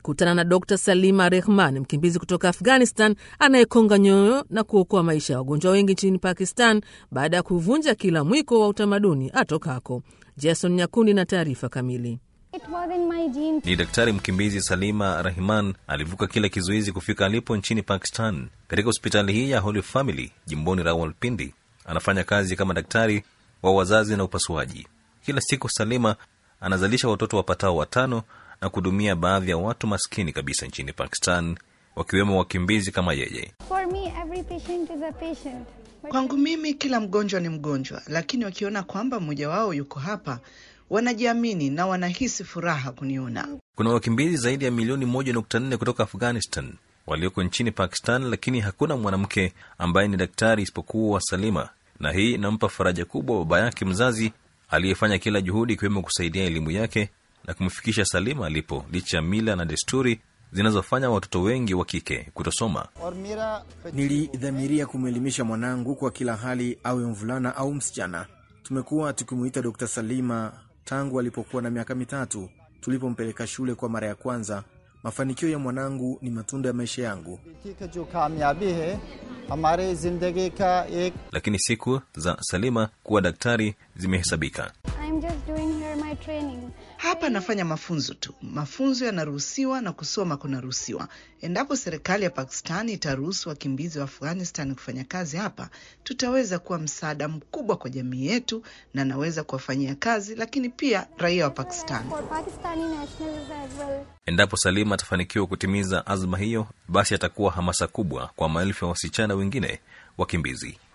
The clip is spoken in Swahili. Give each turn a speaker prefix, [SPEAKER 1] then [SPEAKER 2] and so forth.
[SPEAKER 1] Kutana na Dr Salima Rehman, mkimbizi kutoka Afghanistan anayekonga nyoyo na kuokoa maisha ya wagonjwa wengi nchini Pakistan baada ya kuvunja kila mwiko wa utamaduni atokako. Jason Nyakundi na taarifa kamili.
[SPEAKER 2] Ni daktari mkimbizi Salima Rahman alivuka kila kizuizi kufika alipo nchini Pakistan. Katika hospitali hii ya Holy Family jimboni Rawalpindi, anafanya kazi kama daktari wa wazazi na upasuaji. Kila siku Salima anazalisha watoto wapatao watano na kuhudumia baadhi ya watu maskini kabisa nchini Pakistan, wakiwemo wakimbizi kama yeye.
[SPEAKER 3] Kwangu mimi kila mgonjwa ni mgonjwa, lakini wakiona kwamba mmoja wao yuko hapa wanajiamini na wanahisi furaha kuniona.
[SPEAKER 2] Kuna wakimbizi zaidi ya milioni moja nukta nne kutoka Afghanistan walioko nchini Pakistan, lakini hakuna mwanamke ambaye ni daktari isipokuwa Salima, na hii inampa faraja kubwa baba yake mzazi aliyefanya kila juhudi ikiwemo kusaidia elimu yake na kumfikisha Salima alipo, licha ya mila na desturi zinazofanya watoto wengi wa kike kutosoma.
[SPEAKER 4] Nilidhamiria kumwelimisha mwanangu kwa kila hali, awe mvulana au msichana. Tumekuwa tukimuita Dr. Salima tangu alipokuwa na miaka mitatu tulipompeleka shule kwa mara ya kwanza. Mafanikio ya mwanangu ni matunda ya maisha yangu.
[SPEAKER 2] Lakini siku za Salima kuwa daktari zimehesabika.
[SPEAKER 3] Hapa nafanya mafunzo tu. Mafunzo yanaruhusiwa na kusoma kunaruhusiwa. Endapo serikali ya Pakistani itaruhusu wakimbizi wa Afghanistan kufanya kazi hapa, tutaweza kuwa msaada mkubwa kwa jamii yetu na naweza kuwafanyia kazi, lakini pia raia wa Pakistani.
[SPEAKER 2] Endapo Salima atafanikiwa kutimiza azma hiyo, basi atakuwa hamasa kubwa kwa maelfu ya wasichana wengine wakimbizi.